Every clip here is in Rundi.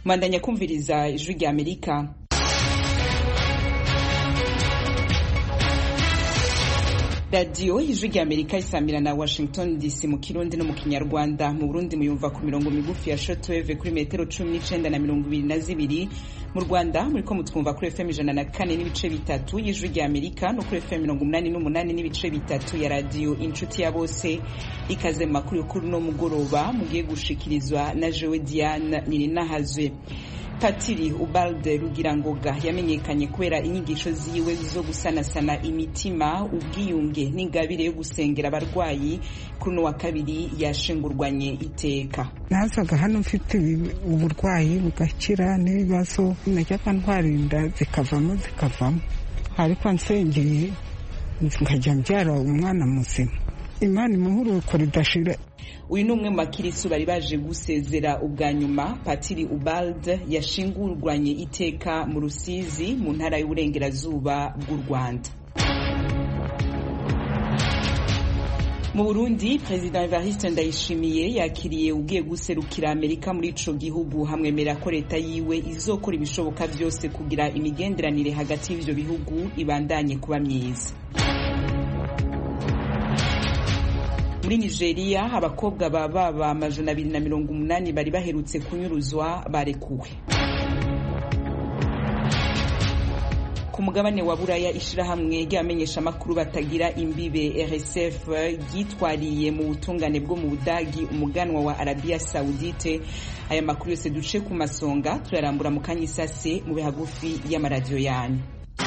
mwandanya kumviriza ijwi rya amerika radiyo ijwi rya amerika isamira na washington dc mu kirundi no mu kinyarwanda mu burundi muyumva ku mirongo migufi ya shotweve kuri metero cumi n'icenda na mirongo ibiri na zibiri mu rwanda muriko mutwumva kuri fm ijana na kane n'ibice bitatu y'ijwi rya amerika no kuri fm mirongo umunani n'umunani n'ibice bitatu ya radiyo inshuti ya bose ikaze mu makuru y'ukuri no mugoroba mugiye gushikirizwa na jewe diane nirinahazwe patiri ubalde rugirangoga yamenyekanye kubera inyigisho ziwe zo gusanasana imitima ubwiyunge n'ingabire yo gusengera abarwayi kuri uno wa kabiri yashingurwanye iteka nazaga hano mfite uburwayi bugakira n'ibibazo najyaga ntwara inda zikavamo zikavamo ariko nsengeye nkajya mbyara umwana muzima imana imuhuruko ridashira uyu ni umwe mu bakirisu bari baje gusezera ubwa nyuma patiri ubald yashingurwanye iteka mu rusizi mu ntara y'uburengerazuba bw'u rwanda mu burundi perezida evariste ndayishimiye yakiriye ugiye guserukira amerika muri ico gihugu hamwemera ko leta yiwe izokora ibishoboka vyose kugira imigenderanire hagati y'ivyo bihugu ibandanye kuba myiza muri nigeria abakobwa ba baba amajana abiri na mirongo umunani bari baherutse kunyuruzwa barekuwe ku mugabane wa buraya ishirahamwe ry'abamenyeshamakuru batagira imbibe rsf ryitwariye mu butungane bwo mu budagi umuganwa wa arabiya saudite aya makuru yose duce ku masonga turarambura mu kanya isase mu bihagufi y'amaradiyo yanyu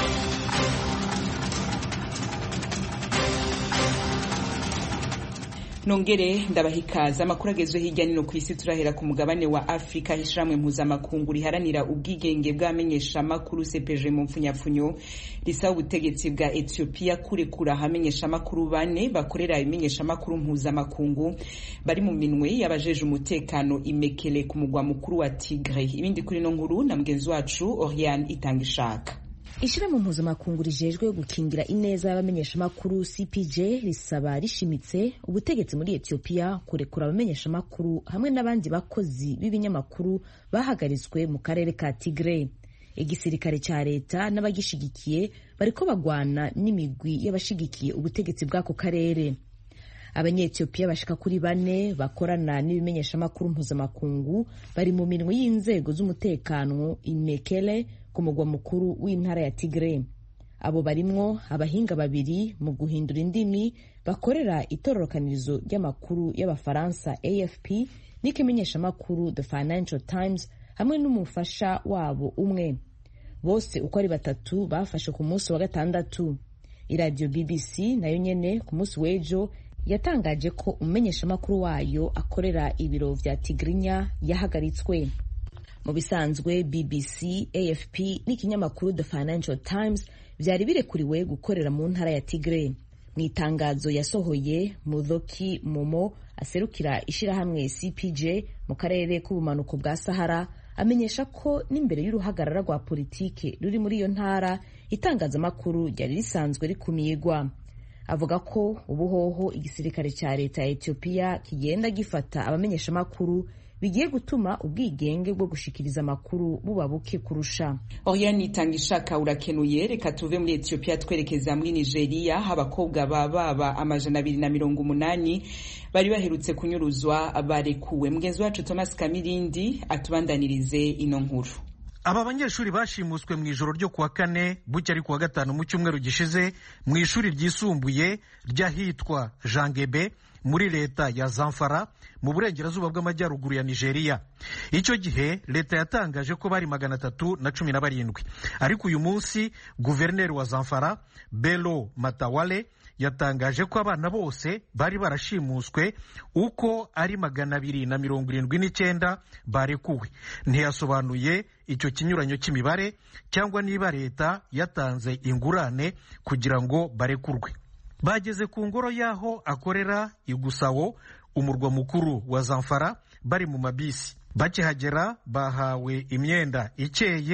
nongere ndabahikaza amakuru agezwe hirya nino ku isi turahera ku mugabane wa afurika ishiramwe mpuzamakungu riharanira ubwigenge bw'abamenyeshamakuru sepeje mu mpfunyapfunyo risaba ubutegetsi bwa etiyopiya kurekura abamenyeshamakuru bane bakorera ibimenyeshamakuru mpuzamakungu bari mu minwe y'abajeje umutekano imekele ku mugwa mukuru wa tigre ibindi kuri no nkuru na mugenzi wacu oriane itanga ishaka ishirahamwe mpuzamakungu rijejwe gukingira ineza y'abamenyeshamakuru cpj risaba rishimitse ubutegetsi muri etiyopiya kurekura abamenyeshamakuru hamwe n'abandi bakozi b'ibinyamakuru bahagaritswe mu karere ka tigre igisirikare ca leta n'abagishigikiye bariko bagwana n'imigwi y'abashigikiye ubutegetsi bw'ako karere abanyetiyopiya bashika kuri bane bakorana n'ibimenyeshamakuru mpuzamakungu bari mu minwe y'inzego z'umutekano imekele ku mugwa mukuru w'intara ya tigre abo barimwo abahinga babiri mu guhindura indimi bakorera itororokanirizo ry'amakuru y'abafaransa afp n'ikimenyeshamakuru the financial times hamwe n'umufasha wabo umwe bose uko ari batatu bafashe ku munsi wa gatandatu iradiyo bbc nayo nyene ku munsi w'ejo yatangaje ko umumenyeshamakuru wayo akorera ibiro vya tigrinya yahagaritswe mu bisanzwe bbc afp n'ikinyamakuru the financial times vyari birekuriwe gukorera mu ntara ya tigre mu itangazo yasohoye mudhoki momo aserukira ishirahamwe cpj mu karere k'ubumanuko bwa sahara amenyesha ko n'imbere y'uruhagarara rwa politike ruri muri iyo ntara itangazamakuru ryari risanzwe rikumigwa avuga ko ubuhoho igisirikare cya leta ya etiyopiya kigenda gifata abamenyeshamakuru bigiye gutuma ubwigenge bwo gushikiriza amakuru buba buke kurusha oriane itanga ishaka urakenuye reka tuve muri etiyopiya twerekeza muri nigeria aho abakobwa ba baba amajana abiri na mirongo umunani bari baherutse kunyuruzwa barekuwe mugenzi wacu thomas kamirindi atubandanirize ino nkuru aba banyeshuri bashimuswe mu ijoro ryo kuwa kane bucya ari kuwa gatanu mu cyumweru gishize mu ishuri ryisumbuye ry'ahitwa jangebe muri leta ya zamfara mu burengerazuba bw'amajyaruguru ya nigeria icyo gihe leta yatangaje ko bari magana atatu na cumi na barindwi ariko uyu munsi guverineri wa zamfara belo matawale yatangaje ko abana bose bari barashimuswe uko ari magana abiri na mirongo irindwi n'icyenda barekuwe ntiyasobanuye icyo kinyuranyo cy'imibare cyangwa niba leta yatanze ingurane kugira ngo barekurwe bageze ku ngoro y'aho akorera igusawo umurwa mukuru wa zamfara bari mu mabisi bakihagera bahawe imyenda ikeye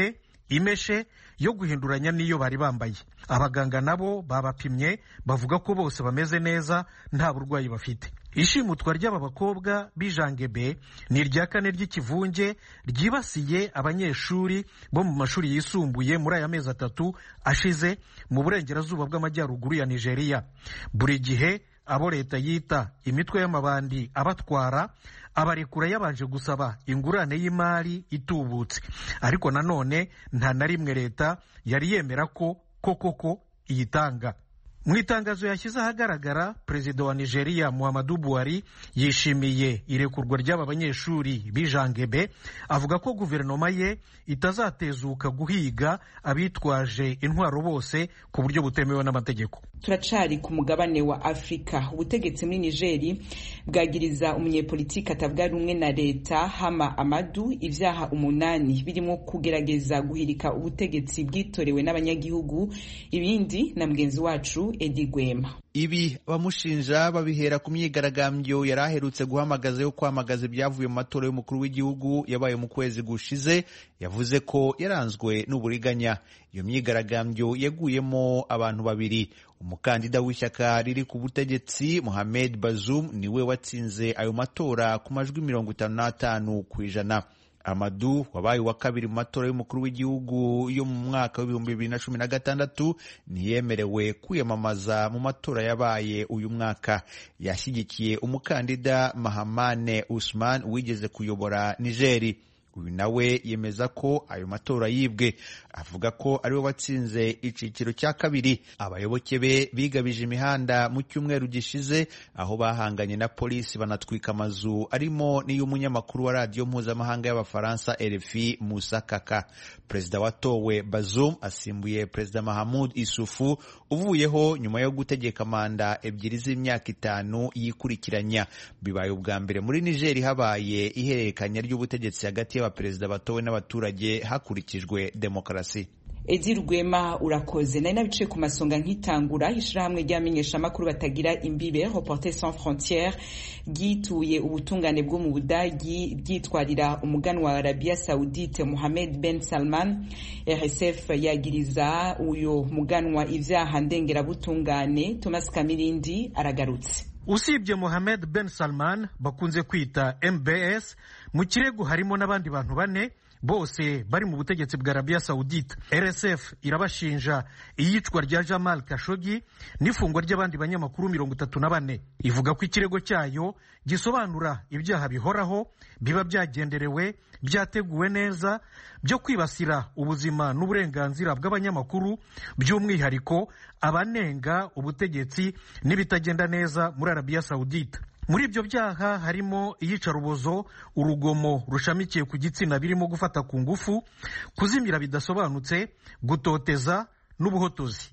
imeshe yo guhinduranya n'iyo bari bambaye abaganga nabo babapimye bavuga ko bose bameze neza nta burwayi bafite ishimutwa ry'aba bakobwa b'ijangebe ni irya kane ry'ikivunge ryibasiye abanyeshuri bo mu mashuri yisumbuye muri aya mezi atatu ashize mu burengerazuba bw'amajyaruguru ya nigeria buri gihe abo leta yita imitwe y'amabandi abatwara abarekura yabanje gusaba ingurane y'imari itubutse ariko nanone nta na rimwe leta yari yemera ko koko ko iyitanga mu itangazo yashyize ahagaragara perezida wa nigeria muhammadu buhari yishimiye irekurwa ry'aba banyeshuri b'ijangebe avuga ko guverinoma ye itazatezuka guhiga abitwaje intwaro bose ku buryo butemewe n'amategeko turacari ku mugabane wa afurika ubutegetsi muri nigeri bwagiriza umunyepolitiki atavuga rumwe na leta hama amadu ibyaha umunani birimo kugerageza guhirika ubutegetsi bwitorewe n'abanyagihugu ibindi na mugenzi wacu edi gwema ibi abamushinja babihera ku myigaragambyo yari aherutse guhamagaza yo kwamagaza ibyavuye mu matora y'umukuru w'igihugu yabaye mu kwezi gushize yavuze ko yaranzwe n'uburiganya iyo myigaragambyo yaguyemo abantu babiri umukandida w'ishyaka riri ku butegetsi Mohamed Bazoum niwe watsinze ayo matora ku majwi mirongo itanu n'atanu ku ijana Amadu wabaye uwa kabiri mu matora y'umukuru w'igihugu yo mu mwaka w'ibihumbi bibiri na cumi na gatandatu ntiyemerewe kwiyamamaza mu matora yabaye uyu mwaka yashyigikiye umukandida Mahamane Usman wigeze kuyobora Nigeri uyu nawe yemeza ko ayo matora yibwe avuga ko ariwe watsinze icyiciro cya kabiri abayoboke be bigabije imihanda mu cyumweru gishize aho bahanganye na polisi banatwika amazu arimo n'iy'umunyamakuru wa radiyo mpuzamahanga y'abafaransa RFI Musa Kaka perezida watowe Bazoum asimbuye perezida Mahamud Isufu uvuyeho nyuma yo gutegeka manda ebyiri z'imyaka itanu yikurikiranya bibaye ubwa mbere muri Niger habaye ihererekanya ry'ubutegetsi hagati y'abaperezida batowe n'abaturage hakurikijwe demokarasi edi rwema urakoze nari nabicaye ku masonga nk'itangura ishyirahamwe ry'abamenyeshamakuru batagira imbibe reporter sans frontiere ryituye ubutungane bwo mu budagi ryitwarira umuganwa wa arabiya saudite mohamed ben salman rsf yagiriza uyu muganwa ibyaha ndengerabutungane thomas kamirindi aragarutse usibye mohamed ben salman bakunze kwita mbs mu kirego harimo n'abandi bantu bane bose bari mu butegetsi bwa arabiya sawudite rsf irabashinja iyicwa rya jamal kashogi n'ifungwa ry'abandi banyamakuru mirongo itatu na bane ivuga ko ikirego cyayo gisobanura ibyaha bihoraho biba byagenderewe byateguwe neza byo kwibasira ubuzima n'uburenganzira bw'abanyamakuru by'umwihariko abanenga ubutegetsi n'ibitagenda neza muri arabiya sawudite muri ibyo byaha harimo iyicarubozo urugomo rushamikiye ku gitsina birimo gufata ku ngufu kuzimira bidasobanutse gutoteza n'ubuhotozi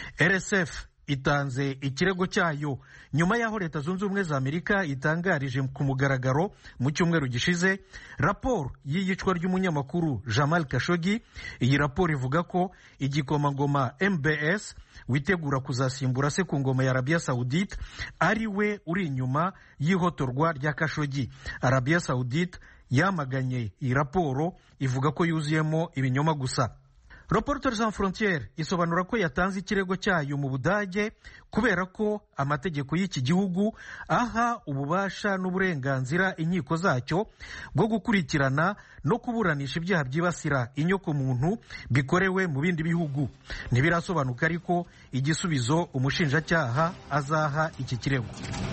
rsf itanze ikirego cyayo nyuma y'aho leta zunze ubumwe za amerika itangarije ku mugaragaro mu cyumweru gishize raporo y'iyicwa ry'umunyamakuru jamal kashogi iyi raporo ivuga ko igikomangoma mbs witegura kuzasimbura se ku ngoma ya arabiya sawudite ari we uri inyuma y'ihotorwa rya kashogi arabiya sawudite yamaganye iyi raporo ivuga ko yuzuyemo ibinyoma gusa Reporters sans frontiere isobanura ko yatanze ikirego cyayo mu budage kubera ko amategeko y'iki gihugu aha ububasha n'uburenganzira inkiko zacyo bwo gukurikirana no kuburanisha ibyaha byibasira inyokomuntu bikorewe mu bindi bihugu ntibirasobanuka ariko igisubizo umushinjacyaha azaha iki kirego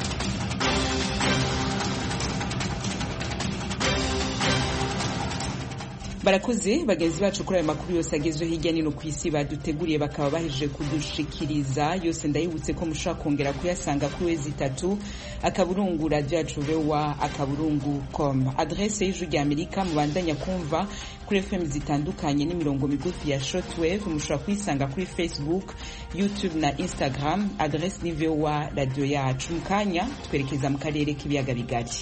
barakoze bagenzi bacu kuri ayo makuru yose agezweho hirya no hino ku isi baduteguriye bakaba bahejeje kudushikiriza yose ndayibutse ko mushobora kongera kuyasanga kuri wezi itatu akaburungu radiyo yacu vewa akaburungu com adrese y'ijwi rya amerika mubandanya kumva kuri fm zitandukanye n'imirongo migufi ya shortwave mushobora kuyisanga kuri facebook youtube na instagram adrese ni vewa radiyo yacu mu kanya twerekeza mu karere k'ibiyaga bigari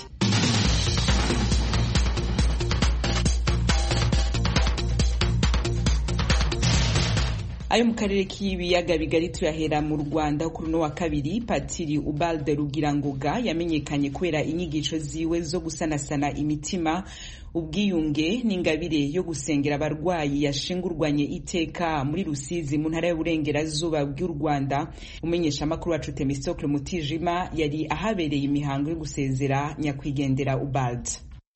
ayo mu karere k'ibiyaga bigari tuyahera mu rwanda kuri uno wa kabiri patiri ubalde rugirangoga yamenyekanye kubera inyigisho ziwe zo gusanasana imitima ubwiyunge n'ingabire yo gusengera abarwayi yashingurwanye iteka muri rusizi mu ntara y'uburengerazuba bw'u rwanda umumenyeshamakuru wacu temistokle mutijima yari ahabereye imihango yo gusezera nyakwigendera ubalde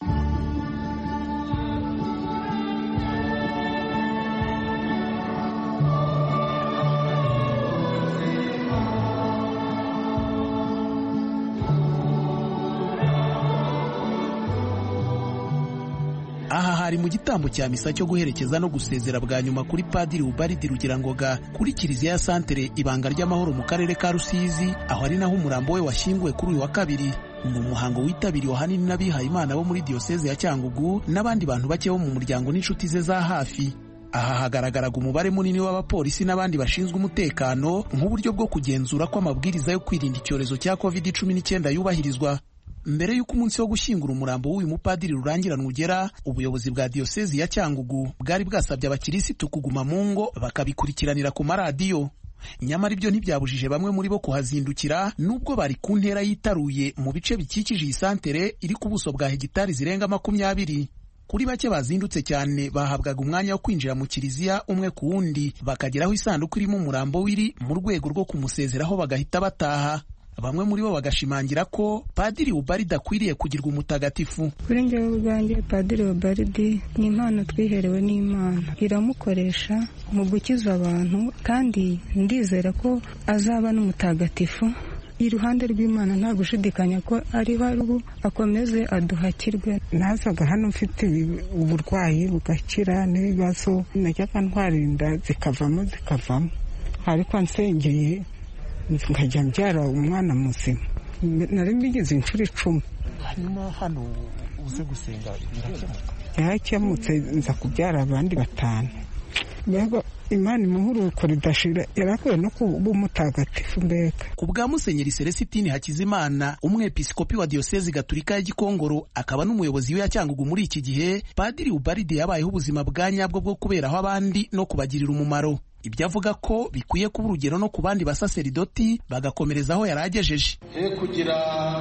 aha hari mu gitambo cya misa cyo guherekeza no gusezera bwa nyuma kuri padiri ubaridi rugirangoga kuri kiliziya ya santere ibanga ry'amahoro mu karere ka rusizi aho ari naho umurambo we washyinguwe kuri uyu wa kabiri ni umuhango witabiriwe ahanini n'abihaye imana bo muri diyoseze ya cyangugu n'abandi bantu bake bo mu muryango n'inshuti ze za hafi aha hagaragaraga umubare munini w'abapolisi n'abandi bashinzwe umutekano nk'uburyo bwo kugenzura ko amabwiriza yo kwirinda icyorezo cya covid cumi n'icyenda yubahirizwa mbere y'uko umunsi wo gushyingura umurambo w'uyu mupadiri rurangiranwa ugera ubuyobozi bwa diyosezi ya cyangugu bwari bwasabye abakirisitu kuguma mu ngo bakabikurikiranira ku maradiyo nyamara ibyo ntibyabujije bamwe muri bo kuhazindukira nubwo bari ku ntera yitaruye mu bice bikikije iyi santere iri ku buso bwa hegitari zirenga makumyabiri kuri bake bazindutse cyane bahabwaga umwanya wo kwinjira mu kiliziya umwe ku wundi bakageraho isanduku irimo umurambo w'iri mu rwego rwo kumusezeraho bagahita bataha bamwe muri bo bagashimangira ko padiri ubaridi akwiriye kugirwa umutagatifu kuri njyewe ubwanjye padiri ubaridi ni impano twiherewe n'imana iramukoresha mu gukiza abantu kandi ndizera ko azaba n'umutagatifu iruhande rw'imana nta gushidikanya ko ariho ari ubu akomeze aduhakirwe nazaga hano mfite uburwayi bugakira n'ibibazo najyaga ntwarinda zikavamo zikavamo ariko nsengeye nkajya mbyara umwana muzima nari mbigize inshuro icumi hanyuma hano uze gusenga birakemutse yarakemutse nza kubyara abandi batanu mbega imana imuhuruko ridashira yarakwiye no kuba umutagatifu mbega ku bwa musenyeri celesitini hakizimana umwepiskopi wa diyosezi gaturika ya gikongoro akaba n'umuyobozi we yacyangugu muri iki gihe padiri ubaride yabayeho ubuzima bwa nyabwo bwo kuberaho abandi no kubagirira umumaro ibyo avuga ko bikwiye kuba urugero no ku bandi basaseridoti bagakomereza aho yari agejeje he kugira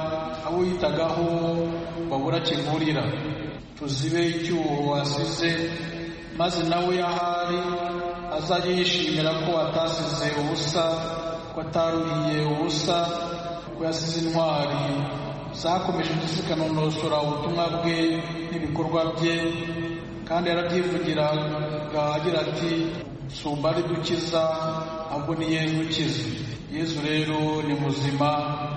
abo yitagaho babura kivurira tuzibe icyuho wasize maze nawe ahari azajya yishimira ko atasize ubusa ko ataruhiye ubusa ko yasize intwari zakomeje zikanonosora ubutumwa bwe n'ibikorwa bye kandi yarabyivugiraga agira ati sumba ari dukiza ahubwo ni yezu ukiza yezu rero ni muzima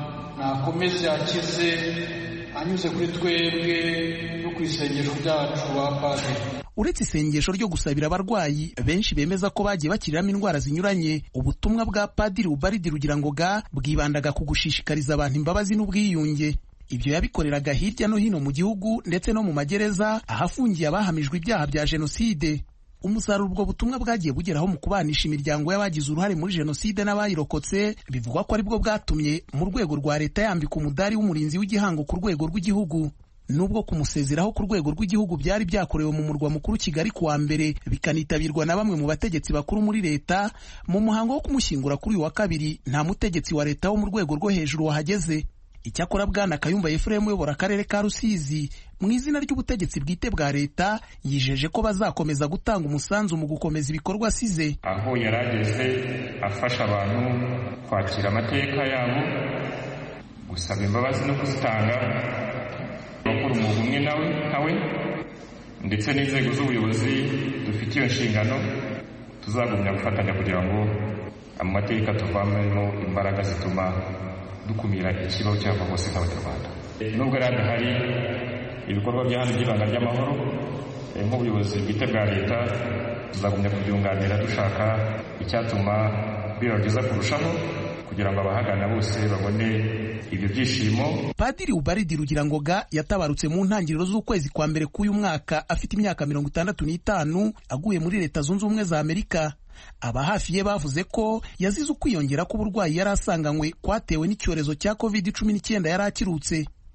nakomeze akize anyuze kuri twebwe no ku isengesho ryacu ba padiri uretse isengesho ryo gusabira abarwayi benshi bemeza ko bagiye bakiriramo indwara zinyuranye ubutumwa bwa padiri ubaridi rugirangoga bwibandaga ku gushishikariza abantu imbabazi n'ubwiyunge ibyo yabikoreraga hirya no hino mu gihugu ndetse no mu magereza ahafungiye abahamijwe ibyaha bya jenoside umusaruro ubwo butumwa bwagiye bugeraho mu kubanisha imiryango y'abagize uruhare muri jenoside n'abayirokotse bivugwa ko aribwo bwatumye mu rwego rwa leta yambika umudari w'umurinzi w'igihango ku rwego rw'igihugu nubwo kumusezeraho ku rwego rw'igihugu byari byakorewe mu murwa mukuru kigali kuwa mbere bikanitabirwa na bamwe mu bategetsi bakuru muri leta mu muhango wo kumushyingura kuri uyu wa kabiri nta mutegetsi wa leta wo mu rwego rwo hejuru wahageze icyakora bwana kayumba efuremu uyobora akarere ka rusizi mu izina ry'ubutegetsi bwite bwa leta yijeje ko bazakomeza gutanga umusanzu mu gukomeza ibikorwa asize aho yari ageze afasha abantu kwakira amateka yabo gusaba imbabazi no kuzitanga abakora umwuga umwe nawe nkawe ndetse n'inzego z'ubuyobozi dufite iyo nshingano tuzagumya gufatanya kugira ngo amateka tuvamemo imbaraga zituma dukumira ikibazo cyangwa hose nk'abanyarwanda nubwo rero hari ibikorwa bya hano by'ibanga ry'amahoro nk'ubuyobozi bwite bwa leta tuzagumya kubyunganira dushaka icyatuma biba byiza kurushaho kugira ngo abahagana bose babone ibyo byishimo padiri ubaridi rugirangoga yatabarutse mu ntangiriro z'ukwezi kwa mbere k'uyu mwaka afite imyaka mirongo itandatu n'itanu aguye muri leta zunze ubumwe za amerika aba hafi ye bavuze ko yazize ukwiyongera k'uburwayi yari asanganywe kwatewe n'icyorezo cya covid cumi n'icyenda yari akirutse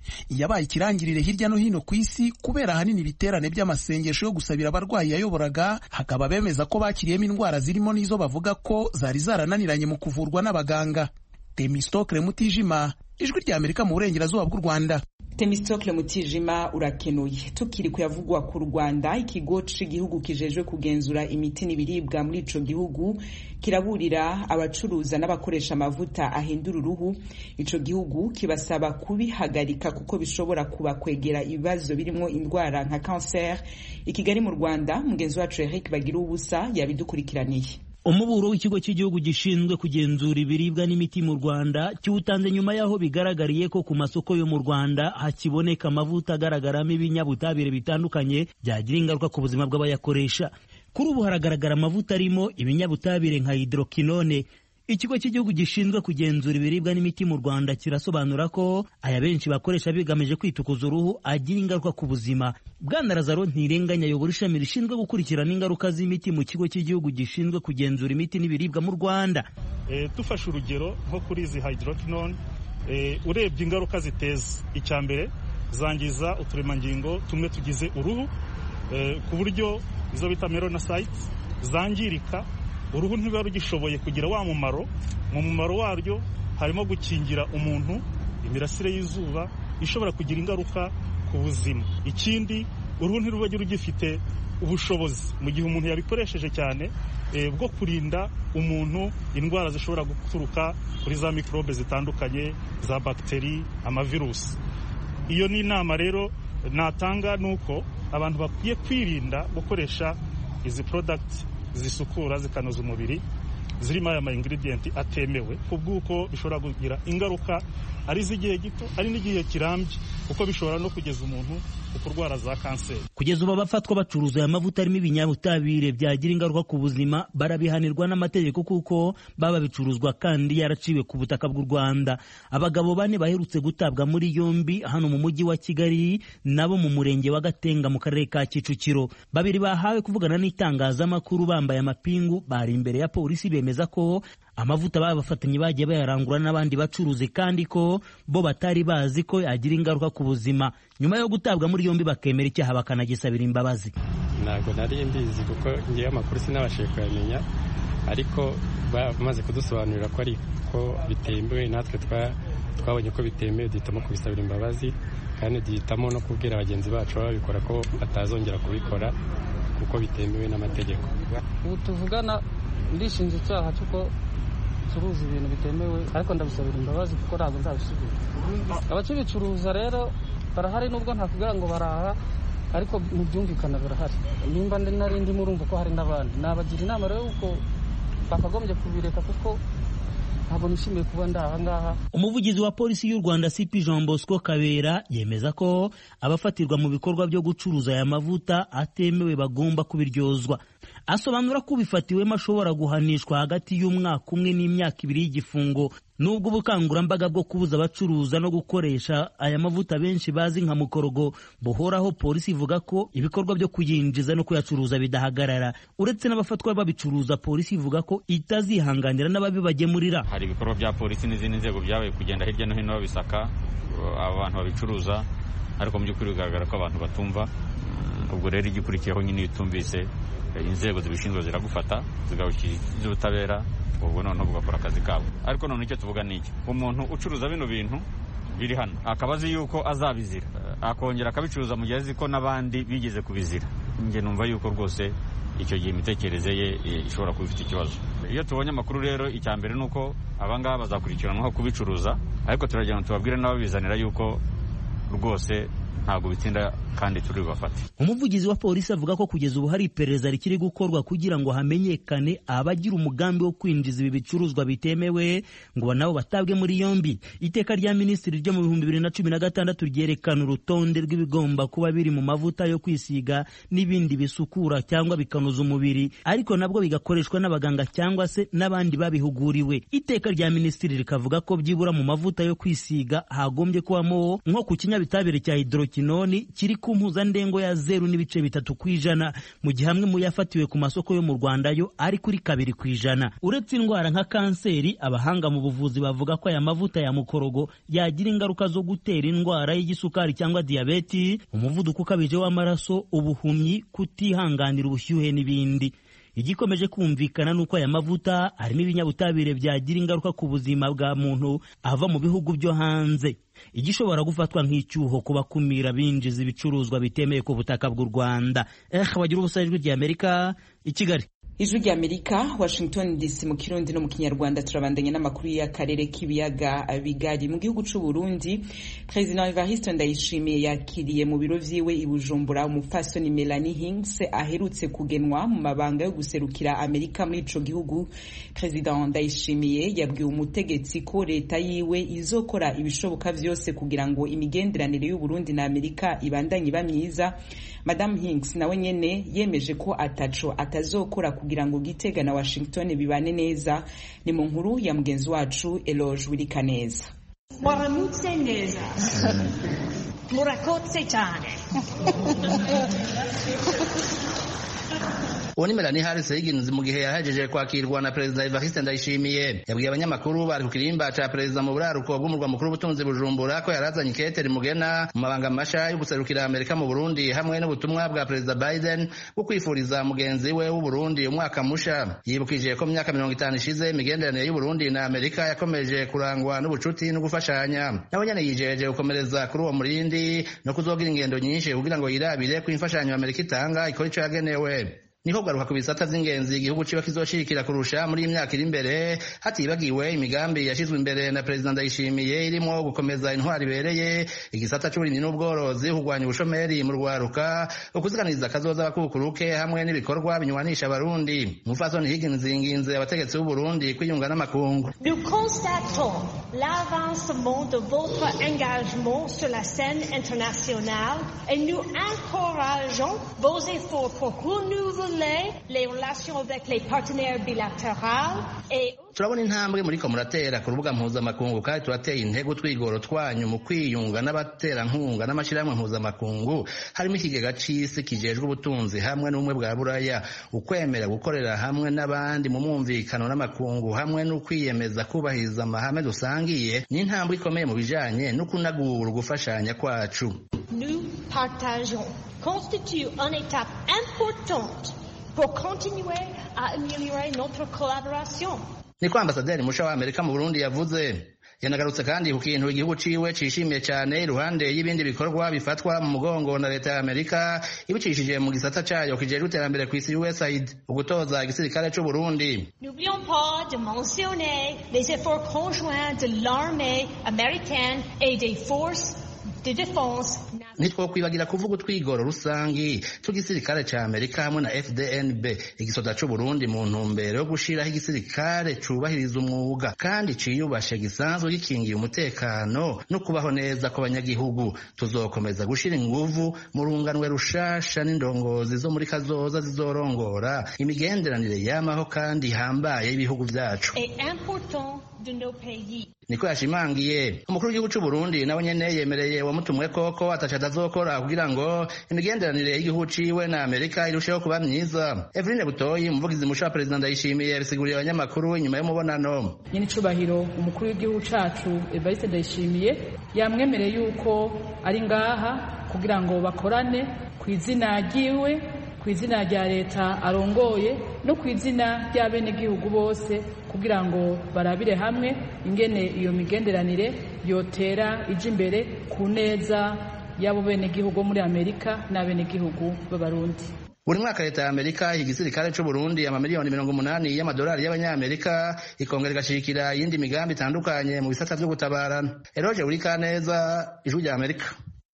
yabaye ikirangirire hirya no hino ku isi kubera ahanini ibiterane by'amasengesho yo gusabira abarwayi yayoboraga hakaba bemeza ko bakiriyemo indwara zirimo n'izo bavuga ko zari zarananiranye mu kuvurwa n'abaganga temistokle mutijima ijwi rya amerika mu burengerazuba bw'u rwanda temistokle mutijima urakenuye tukiri kuyavugwa ku rwanda ikigo c'igihugu kijejwe kugenzura imiti n'ibiribwa muri ico gihugu kiraburira abacuruza n'abakoresha amavuta ahindura uruhu ico gihugu kibasaba kubihagarika kuko bishobora kubakwegera ibibazo birimo indwara nka cancer i kigali mu rwanda mugenzi wacu eric bagira ubusa yabidukurikiraniye umuburo w'ikigo cy'igihugu gishinzwe kugenzura ibiribwa n'imiti mu rwanda kiwutanze nyuma y'aho bigaragariye ko ku masoko yo mu rwanda hakiboneka amavuta agaragaramo ibinyabutabire bitandukanye byagira ingaruka ku buzima bw'abayakoresha kuri ubu haragaragara amavuta arimo ibinyabutabire nka hidrokinone ikigo cy'igihugu gishinzwe kugenzura ibiribwa n'imiti mu rwanda kirasobanura ko aya benshi bakoresha bigamije kwitukuza uruhu agira ingaruka ku buzima bwana lazaro ntirenganya ayobora ishami rishinzwe gukurikirana ingaruka z'imiti mu kigo cy'igihugu gishinzwe kugenzura imiti n'ibiribwa mu rwanda e, dufashe urugero nko kuri izi hydroquinone e, urebye ingaruka ziteza icya mbere zangiza uturemangingo tumwe tugize uruhu e, ku buryo izo bita melanocytes zangirika uruhu ntiruba rugishoboye kugira wa mumaro mu mumaro waryo harimo gukingira umuntu imirasire y'izuba ishobora kugira ingaruka ku buzima ikindi uruhu ntiruba rugifite ubushobozi mu gihe umuntu yabikoresheje cyane bwo kurinda umuntu indwara zishobora guturuka kuri za mikorobe zitandukanye za bagiteri amavirusi iyo ni inama rero natanga ni uko abantu bakwiye kwirinda gukoresha izi porodagiti zisukura zikanoza umubiri zirimo aya ma ingredients atemewe ku bw'uko bishobora kugira ingaruka ari iz'igihe gito ari n'igihe kirambye kuko bishobora no kugeza umuntu ku kurwara za kanseri kugeza ubu abafatwa bacuruza aya mavuta arimo ibinyabutabire byagira ingaruka ku buzima barabihanirwa n'amategeko kuko baba bicuruzwa kandi yaraciwe ku butaka bw'u rwanda abagabo bane baherutse gutabwa muri yombi hano mu mujyi wa kigali nabo mu murenge wa gatenga mu karere ka kicukiro babiri bahawe kuvugana n'itangazamakuru bambaye amapingu bari imbere ya polisi bemeza ko amavuta babafatanye bagiye bayarangura n'abandi bacuruzi kandi ko bo batari bazi ko yagira ingaruka ku buzima nyuma yo gutabwa muri yombi bakemera icyaha bakanagisabira imbabazi ntabwo nari mbizi kuko ngewe amakuru sinabashije kuyamenya ariko bamaze kudusobanurira ko ariko bitemewe natwe twabonye ko bitemewe duhitamo kubisabira imbabazi kandi duhitamo no kubwira bagenzi bacu baba babikora ko batazongera kubikora kuko bitemewe n'amategeko ubu tuvugana ndishinja icyaha cy'uko bicuruza ibintu bitemewe ariko ndabisabira imbabazi kuko ntabwo nzabisubira abakibicuruza rero barahari nubwo ntakubwira ngo baraha ariko ntibyumvikana birahari nimba nari ndimo urumva ko hari n'abandi nabagira inama rero yuko bakagombye kubireka kuko ntabwo nishimiye kuba ndi aha ngaha umuvugizi wa polisi y'u rwanda cp jean bosco kabera yemeza ko abafatirwa mu bikorwa byo gucuruza aya mavuta atemewe bagomba kubiryozwa asobanura ko ubifatiwemo ashobora guhanishwa hagati y'umwaka umwe n'imyaka ibiri y'igifungo nubwo ubukangurambaga bwo kubuza abacuruza no gukoresha aya mavuta benshi bazi nka mukorogo buhoraho polisi ivuga ko ibikorwa byo kuyinjiza no kuyacuruza bidahagarara uretse n'abafatwa babicuruza polisi ivuga ko itazihanganira n'ababibagemurira hari ibikorwa bya polisi n'izindi nzego byabaye kugenda hirya no hino babisaka abantu babicuruza ariko mu by'ukuri bigaragara ko abantu batumva ubwo rero igikurikiyeho nyine iyo utumvise inzego zibishinzwe ziragufata zigawushyikiriza ubutabera ubwo noneho bugakora akazi kabo ariko none icyo tuvuga ni iki umuntu ucuruza bino bintu biri hano akaba azi yuko azabizira akongera akabicuruza mu gihe azi ko n'abandi bigeze kubizira njye numva yuko rwose icyo gihe imitekerereze ye ishobora kuba ifite ikibazo iyo tubonye amakuru rero icya mbere ni uko abangaba bazakurikiranwaho kubicuruza ariko turagira ngo tubabwire n'ababizanira yuko rwose ntabwo bitinda kandi turi bubafate umuvugizi wa polisi avuga ko kugeza ubu hari iperereza rikiri gukorwa kugira ngo hamenyekane abagira umugambi wo kwinjiza ibi bicuruzwa bitemewe ngo nabo batabwe muri yombi iteka rya minisitiri ryo mu bihumbi bibiri na cumi na gatandatu ryerekana urutonde rw'ibigomba kuba biri mu mavuta yo kwisiga n'ibindi bisukura cyangwa bikanoza umubiri ariko nabwo bigakoreshwa n'abaganga cyangwa se n'abandi babihuguriwe iteka rya minisitiri rikavuga ko byibura mu mavuta yo kwisiga hagombye kubamo nko ku kinyabitabire cya hidro hydroquinone kiri ku mpuzandengo ya zeru n'ibice bitatu ku ijana mu gihe amwe mu yafatiwe ku masoko yo mu rwanda yo ari kuri kabiri ku ijana uretse indwara nka kanseri abahanga mu buvuzi bavuga ko aya mavuta ya mukorogo yagira ingaruka zo gutera indwara y'igisukari cyangwa diyabeti umuvuduko ukabije w'amaraso ubuhumyi kutihanganira ubushyuhe n'ibindi igikomeje kumvikana ni uko aya mavuta harimo ibinyabutabire byagira ingaruka ku buzima bwa muntu ava mu bihugu byo hanze igishobora gufatwa nk'icyuho ku bakumira binjiza ibicuruzwa bitemeye ku butaka bw'u rwanda eh bagira ubusa ijwi ry'amerika i kigali ijwi ry'amerika washington dc mu kirundi no mu kinyarwanda turabandanya n'amakuru y'akarere k'ibiyaga bigari mu gihugu c'u burundi perezida evariste ndayishimiye yakiriye mu biro vyiwe i bujumbura umupfasoni melanie hings aherutse kugenwa mu mabanga yo guserukira amerika muri ico gihugu perezida ndayishimiye yabwiwe umutegetsi ko leta yiwe izokora ibishoboka vyose kugira ngo imigenderanire y'uburundi na amerika ibandanye iba myiza madame hings nawe nyene yemeje ko ataco atazokora kugira ngo Gitega na Washington bibane neza ni mu nkuru ya mugenzi wacu Eloge Wirikaneza waramutse neza murakotse cyane uwo ni Melanie Harris Higgins mu gihe yahejeje kwakirwa na Perezida Evariste Ndayishimiye yabwiye abanyamakuru bari ku kirimba ca Perezida mu buraruko bw'umurwa mukuru w'ubutunzi Bujumbura ko yarazanye ikete rimugena mu mabanga masha yo guserukira Amerika mu Burundi hamwe n'ubutumwa bwa Perezida Biden bwo kwifuriza mugenzi we w'u Burundi umwaka musha yibukije ko mu myaka mirongo itanu ishize imigenderanire y'u Burundi na Amerika yakomeje kurangwa n'ubucuti no gufashanya nawe nyene yijeje gukomereza kuri uwo murindi no kuzogira ingendo nyinshi kugira ngo yirabire ko imfashanyo Amerika itanga ikora ico yagenewe niho garuka ku bisata vy'ingenzi igihugu ciba kizoshirikira kurusha muri iyi myaka iri imbere hatibagiwe imigambi yashizwe imbere na perezida ndayishimiye irimo gukomeza intwari ibereye igisata c'uburimyi n'ubworozi kurwanya ubushomeri mu rwaruka ukuziganiriza akazoza abakukuruke hamwe n'ibikorwa binywanisha abarundi umupfasoni higgins yinginze abategetsi b'uburundi kwiyunga n'amakungu Nous constatons l'avancement de votre engagement sur la scène internationale et nous encourageons vos efforts pour renouveler les relations avec les partenaires bilatéraux et turabona intambwe muriko muratera ku rubuga mpuzamakungu kandi turateye intego twigoro twanyu mu kwiyunga n'abaterankunga n'amashyirahamwe mpuzamakungu harimo ikigega c'isi kijejwe ubutunzi hamwe n'ubumwe bwa buraya ukwemera gukorera hamwe n'abandi mu mwumvikano n'amakungu hamwe n'ukwiyemeza kubahiriza amahame dusangiye ni intambwe ikomeye mu bijanye no kunagura ugufashanya kwacu nous partageons constitue une étape importante pour continuer à améliorer notre collaboration. niko ambasaderi musha wa amerika mu burundi yavuze yanagarutse kandi ku kintu igihugu ciwe cishimiye cyane iruhande y'ibindi bikorwa bifatwa mu mugongo na leta ya amerika ibicishije mu gisata cayo kijejwe iterambere kw'isi usaid ugutoza igisirikare c'uburundi N'oublions pas de mentionner les efforts conjoints de l'armée américaine et des forces de défense ntitwokwibagira kuvuga utwigoro rusangi tw'igisirikare ca amerika hamwe na fdnb igisoda c'uburundi mu ntumbero yo gushiraho igisirikare cubahiriza umwuga kandi ciyubashe gisanzwe gikingiye umutekano no kubaho neza kw'abanyagihugu tuzokomeza gushira inguvu mu runganwe rushasha n'indongozi zo muri kazoza zizorongora imigenderanire yamaho kandi ihambaye y'ibihugu vyacu est important de nos pays. niko yashimangiye umukuru w'igihugu c'uburundi nawe nyene yemereye wamutumweko ko ataco atazokora kugira ngo imigenderanire y'igihugu ciwe na amerika irusheho kuba myiza eveline butoyi umuvugizi musha wa perezida ndayishimiye yabisiguriye abanyamakuru inyuma y'umubonano nyenicubahiro umukuru w'igihugu cacu evariste ndayishimiye yamwemereye yuko ari ngaha kugira ngo bakorane ku izina ryiwe ku izina rya leta arongoye no ku izina ry'abenegihugu bose kugira ngo barabire hamwe ingene iyo migenderanire yotera ija imbere ku neza y'abo benegihugu muri amerika n'abenegihugu b'abarundi buri mwaka leta ya amerika iha igisirikare c'uburundi amamiliyoni mirongo umunani y'amadolari y'abanyamerika ikongera igashigikira iyindi migambi itandukanye mu bisata vyo gutabarana eroje urikaneza ijwi rya amerika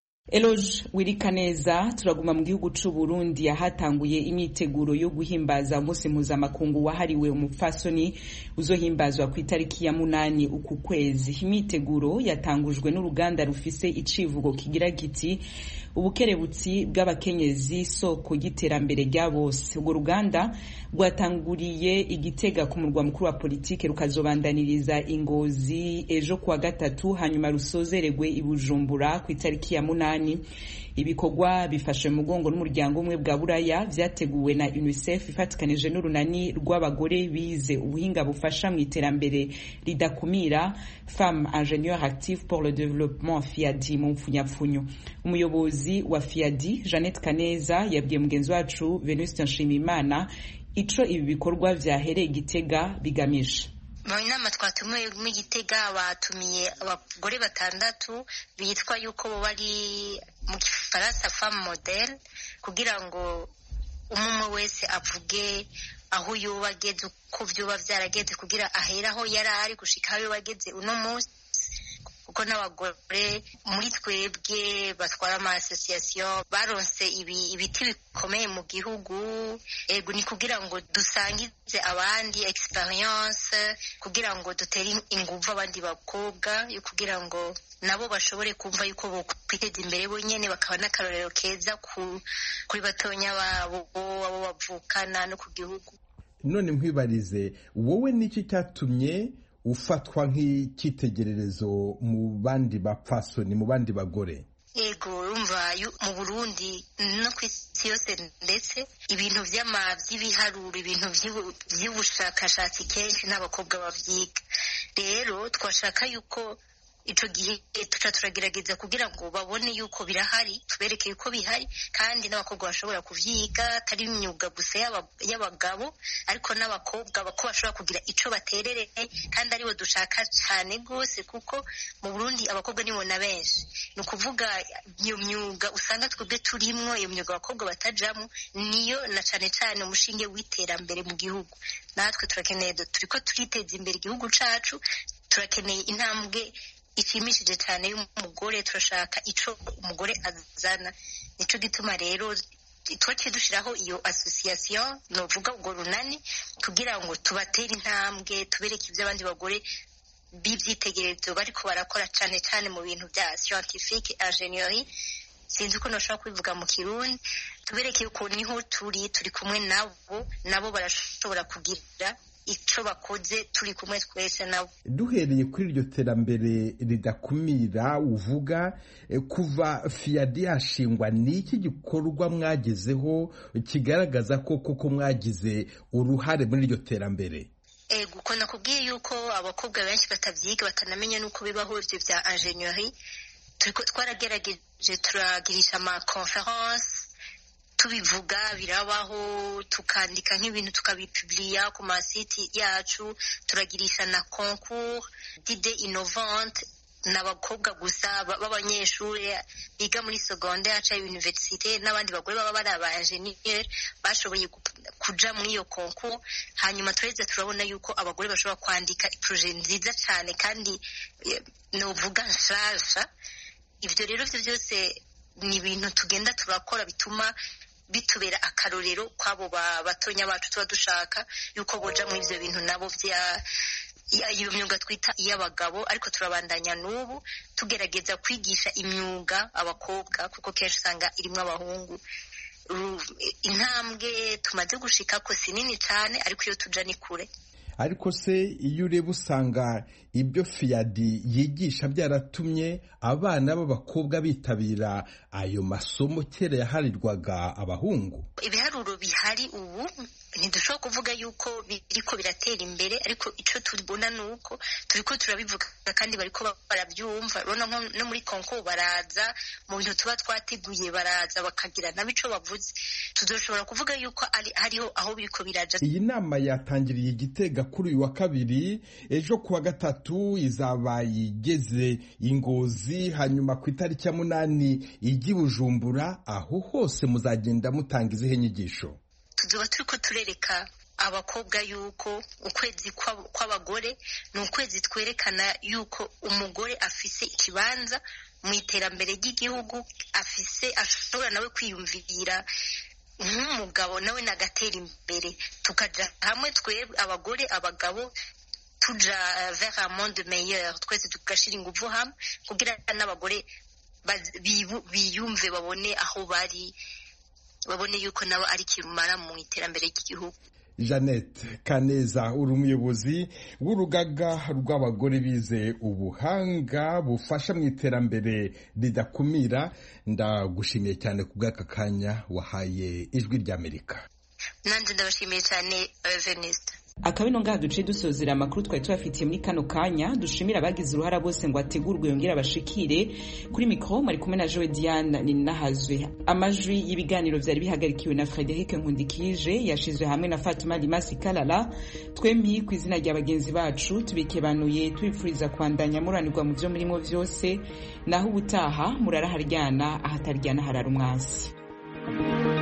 Eloge Wirikaneza turaguma mu gihugu c'u Burundi ahatanguye imyiteguro yo guhimbaza umunsi mpuzamakungu wahariwe umupfasoni uzohimbazwa ku itariki ya munani uku kwezi imyiteguro yatangujwe n'uruganda rufise icivugo kigira giti ubukerebutsi bw'abakenyezi soko y'iterambere rya bose urwo ruganda rwatanguriye igitega ku murwa mukuru wa politike rukazobandaniriza ingozi ejo kuwa gatatu hanyuma rusozeregwe i Bujumbura ku itariki ya munani n'umunani ibikorwa bifashe mu mugongo n'umuryango umwe bwa buraya vyateguwe na unicef ifatikanije n'urunani rw'abagore bize ubuhinga bufasha mu iterambere ridakumira femme ingénieur active pour le développement fiadi mu mpfunyapfunyo umuyobozi wa fiadi jeannette kaneza yabwiye mugenzi wacu venuste nshimiyimana ico ibi bikorwa vyahereye igitega bigamije mu nama twatumiwe mu gitega batumiye abagore batandatu bitwa yuko bari mu gifaransa femme model kugira ngo umwe wese avuge aho yoba ageze uko vyoba vyarageze kugira ahere aho yari ari gushika aho yoba ageze uno munsi kuko n'abagore muri twebwe batwara ama association baronse ibi ibiti bikomeye mu gihugu ego ni kugira ngo dusangize abandi experience kugira ngo dutere inguvu abandi bakobwa yo kugira ngo nabo bashobore kumva yuko bokwiteza imbere bonyene bakaba n'akarorero keza kuri batonya babo abo bavukana no ku gihugu none nkwibarize wowe niki cyatumye ufatwa nk'icyitegererezo mu bandi bapfasoni mu bandi bagore yego urumva mu burundi no ku isi yose ndetse ibintu by'ibiharuro ibintu by'ubushakashatsi kenshi n'abakobwa babyiga rero twashaka yuko ico gihe tuca turagerageza kugira ngo babone yuko birahari tubereke yuko bihari kandi n'abakobwa bashobora kuvyiga atari imyuga gusa y'abagabo ariko n'abakobwa bako bashobora kugira ico baterereye kandi aribo dushaka cane gose kuko mu Burundi abakobwa nibo na benshi ni ukuvuga iyo myuga usanga twebwe turimwo iyo myuga abakobwa batajamwo niyo na cane cane umushinge w'iterambere mu gihugu natwe turakeneye turiko turiteza imbere igihugu cacu turakeneye intambwe ishimishije cyane y'umugore turashaka ico umugore azana nico gituma rero twaciye dushiraho iyo association novuga ubwo runani kugira ngo tubatere intambwe tubereke ibyo abandi bagore b'ivyitegererezo bariko barakora cane cane mu bintu bya scientifique ingénierie sinzi uko nashobora kubivuga mu kirundi tubereke yuko niho turi turi kumwe nabo nabo barashobora kugira icyo bakoze turi kumwe twese nabo duhereye kuri iryo terambere ridakumira uvuga kuva fiyadi yashingwa ni iki gikorwa mwagezeho kigaragaza ko koko mwagize uruhare muri iryo terambere ego uko nakubwiye yuko abakobwa benshi batabyiga batanamenya n'uko bibaho ibyo bya ingénierie twaragerageje turagirisha ama conference tubivuga birabaho tukandika nk'ibintu tukabipuburiya ku masiti yacu turagirisha na concours d'ide innovante ni abakobwa gusa b'abanyeshuri biga muri secondaire cyangwa universite n'abandi bagore baba bari aba enjeniyeri bashoboye kuja muri iyo concours hanyuma turaheze turabona yuko abagore bashobora kwandika proje nziza cyane kandi novuga nshasha ivyo rero vyo byose ni ibintu tugenda turakora bituma bitubera akarorero kw'abo batonya bacu tuba dushaka yuko boja muri ivyo bintu nabo vya iyo myuga twita iy'abagabo ariko turabandanya n'ubu tugerageza kwigisha imyuga abakobwa kuko kenshi usanga irimwo abahungu intambwe tumaze gushika ko si nini cyane ariko iyo tuja ni kure ariko se iyo ureba usanga ibyo fiyadi yigisha byaratumye abana b'abakobwa bitabira ayo masomo kera yaharirwaga abahungu ibiharuro bihari ubu ntidushobora kuvuga yuko biriko biratera imbere ariko ico tubona ni uko turiko turabivuga kandi bariko barabyumva urabona no muri konko baraza mu bintu tuba twateguye baraza bakagira nabo ico bavuze tuzoshobora kuvuga yuko hariho aho biriko biraja iyi nama yatangiriye igitega kuri uyu wa kabiri ejo kuwa gatatu izaba igeze ingozi hanyuma ku itariki ya munani ijya bujumbura aho hose muzagenda mutanga izihe nyigisho tuzoba turiko turereka abakobwa yuko ukwezi kw'abagore ni ukwezi twerekana yuko umugore afise ikibanza mu iterambere ry'igihugu afise ashobora nawe kwiyumvira nk'umugabo nawe nagatera imbere tukaja hamwe twebwe abagore abagabo tuja vers un monde meilleur twese tugashira inguvu hamwe kugira n'abagore biyumve babone aho bari babone yuko nabo ari kirumara mu iterambere ry'igihugu jeannette kaneza uri umuyobozi w'urugaga rw'abagore bize ubuhanga bufasha mu iterambere ridakumira ndagushimiye cyane ku bw'aka kanya wahaye ijwi ry'amerika nanjye ndabashimiye cyane venisita akabino ngaha duciye dusozera amakuru twari tubafitiye muri kano kanya dushimira abagize uruhara bose ngo ategurwe yongere abashikire kuri mikoro mari kumwe na joe diane ninahazwe amajwi y'ibiganiro byari bihagarikiwe na frederic nkundikije yashizwe hamwe na fatuma limasi kalala twembi ku izina rya bagenzi bacu tubikebanuye tubipfuriza kwandanya muranirwa mu byo murimo byose naho ubutaha muraraharyana ahataryana harara umwansi